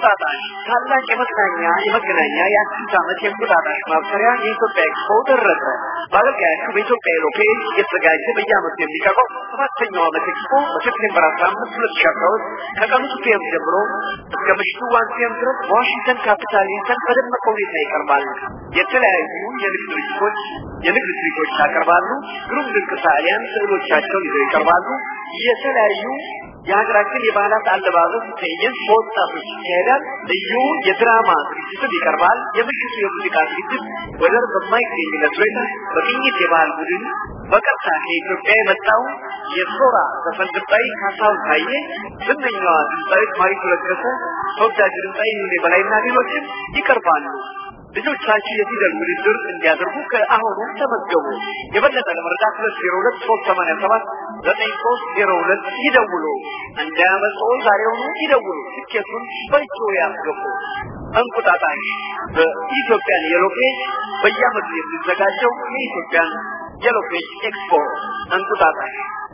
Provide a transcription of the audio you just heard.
እንቁጣጣሽ ታላቅ የመዝናኛ የመገናኛ የአዲስ ዓመት የእንቁጣጣሽ ማብሰሪያ የኢትዮጵያ ኤክስፖ ደረሰ። በአገልጋያችሁ በኢትዮጵያ ኤሮፔጅ እየተዘጋጀ በየዓመቱ የሚቀርበው ሰባተኛው ዓመት ኤክስፖ በሴፕቴምበር አስራ አምስት ሁለት ሺ አስራ ሁለት ከቀኑ ቱ ፒኤም ጀምሮ እስከ ምሽቱ ዋን ፒኤም ድረስ በዋሽንግተን ካፒታል ሂልተን በደመቀ ሁኔታ ይቀርባል። የተለያዩ የንግድ ድርጅቶች የንግድ ትርኢቶች ያቀርባሉ። ግሩም ድንቅ ሰዓሊያን ስዕሎቻቸውን ይዘው ይቀርባሉ። የተለያዩ የሀገራችን የባህላት አለባበስ ትዕይንት በወጣቶች ይካሄዳል። ልዩ የድራማ ዝግጅትም ይቀርባል። የምሽቱ የሙዚቃ ዝግጅት ወደር በማይገኝለት ሁኔታ በቅኝት የባህል ቡድን በቀጥታ ከኢትዮጵያ የመጣው የሶራ ዘፈን ድምፃዊ ካሳሁን ታዬ፣ ዝነኛዋ ድምፃዊት ማሪቱ ለገሰ፣ ተወዳጅ ድምፃዊ ይሁኔ በላይና ሌሎችም ይቀርባሉ። ልጆቻችሁ የፊደል ውድድር እንዲያደርጉ ከአሁኑ ተመዝገቡ። የበለጠ ለመረዳት ሁለት ዜሮ ሁለት ሶስት ሰማንያ ሰባት ዘጠኝ ሶስት ዜሮ ሁለት ይደውሉ። እንዳያመልጥዎ ዛሬውኑ ይደውሉ። ትኬቱን በእጆ ያስገቡ። እንቁጣጣሽ በኢትዮጵያን የሎፔጅ በየዓመቱ የሚዘጋጀው የኢትዮጵያን የሎፔጅ ኤክስፖ እንቁጣጣሽ